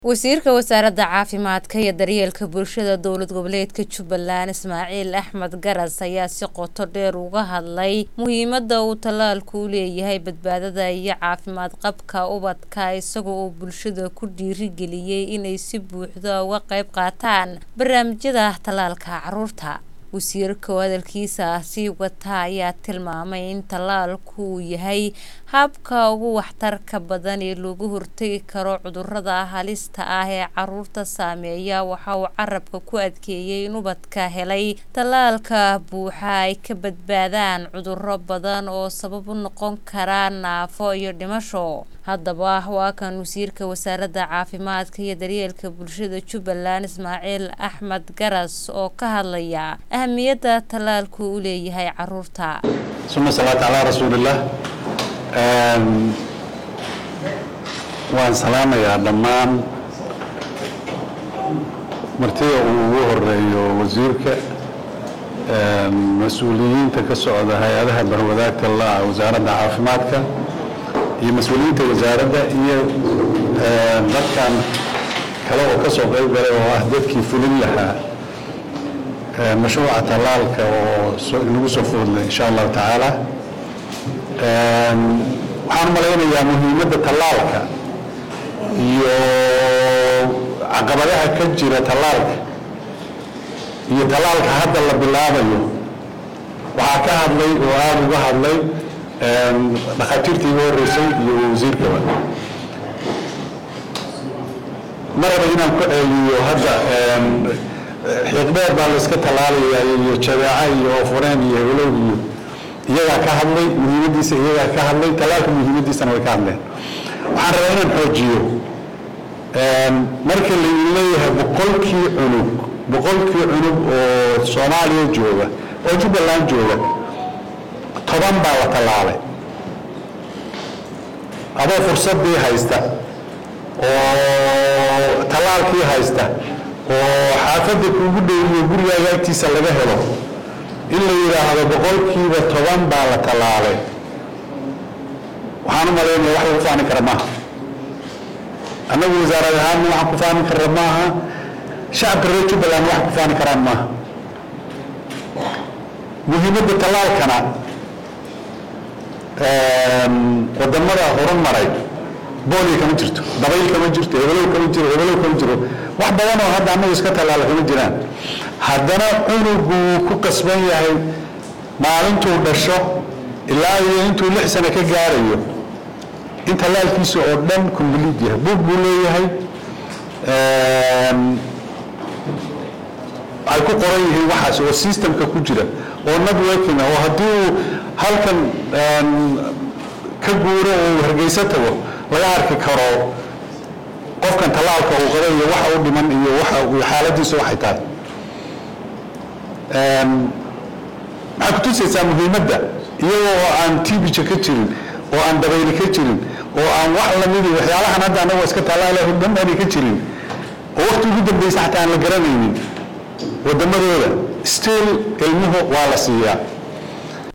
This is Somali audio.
wasiirka wasaaradda caafimaadka iyo daryeelka bulshada dowlad goboleedka jubbaland ismaaciil axmed garas ayaa si qoto dheer uga hadlay muhiimada uu tallaalku u leeyahay badbaadada iyo caafimaad qabka ubadka isagoo uu bulshada ku dhiirigeliyey inay si buuxda uga qayb qaataan barnaamijyada tallaalka caruurta wasiirka oo hadalkiisa sii wata ayaa tilmaamay in tallaalku uu yahay habka ugu waxtarka badan ee looga hortegi karo cudurada halista ah ee caruurta saameeya waxa uu carabka ku adkeeyey in ubadka helay tallaalka buuxa ay ka badbaadaan cuduro badan oo sabab u noqon kara naafo iyo dhimasho haddaba waa kan wasiirka wasaaradda caafimaadka iyo daryeelka bulshada jubbaland ismaaciil axmed garas oo ka hadlaya ahamiyadda tallaalku u leeyahay caruurta suma salaatu calaa rasuulillaah waan salaamayaa dhammaan martida uu ugu horeeyo wasiirka mas-uuliyiinta ka socda hay-adaha barwadaagta la wasaaradda caafimaadka iyo mas-uuliyiinta wasaaradda iyo dadkan kale oo ka soo qayb galay oo ah dadkii fulin lahaa mashruuca tallaalka oo inagu soo foodlay insha allahu tacaala waxaan u malaynayaa muhiimadda tallaalka iyo caqabadaha ka jira tallaalka iyo tallaalka hadda la bilaabayo waxaa ka hadlay oo aada uga hadlay dhakhaatiirtii iga horreysay iyo wasiirkaba maraba inaan ku ceeliyo hadda xiiqdheer baa layska tallaalayaa iyo jabeeca iyo oofureen iyo hewlow iyo iyagaa ka hadlay muhiimaddiisa iyagaa ka hadlay tallaalka muhiimaddiisana way ka hadleen waxaan rabaa inaan xoojiyo marka laydin leeyahay boqolkii cunug boqolkii cunug oo soomaaliya jooga oo jubbaland jooga toban baa la tallaalay adoo fursaddii haysta oo tallaalkii haysta oo xaafadda kuugu dhowiyo gurigaaga agtiisa laga helo in la yidhaahdo boqolkiiba toban baa la tallaalay waxaan u malaynaya wax lagu faani kara maaha annagu wasaarad ahaanna waxaan ku faani karra maaha shacabka reer jubbaland wax ku faani karaan maaha muhiimadda tallaalkana wadamada horumaray booliya kama jirto dabayl kama jirto hebelow kama jiro hebelow kama jiro wax badan oo hadda annagu iska tallaala kama jiraan haddana cunuguu ku qasban yahay maalintuu dhasho ilaa iyo intuu lix sano ka gaarayo in tallaalkiisa oo dhan complete yahay buug buu leeyahay ay ku qoran yihiin waxaas oo systemka ku jira oo networking oo haddii uu halkan ka guuro oo hargeyso tago laga arki karo qofkan tallaalka uu qaba iyo waxa u dhiman iyo waxa xaaladiisa waxay tahay maxay kutusaysaa muhiimadda iyagoo oo aan tibija ka jirin oo aan dabayli ka jirin oo aan wax lamidi waxyaalahan hadda anagoo iska tallaala dhan aanay ka jirin oo waqti ugu dambaysa xataa aan la garanaynin waddamadooda still ilmuhu waa la siiyaa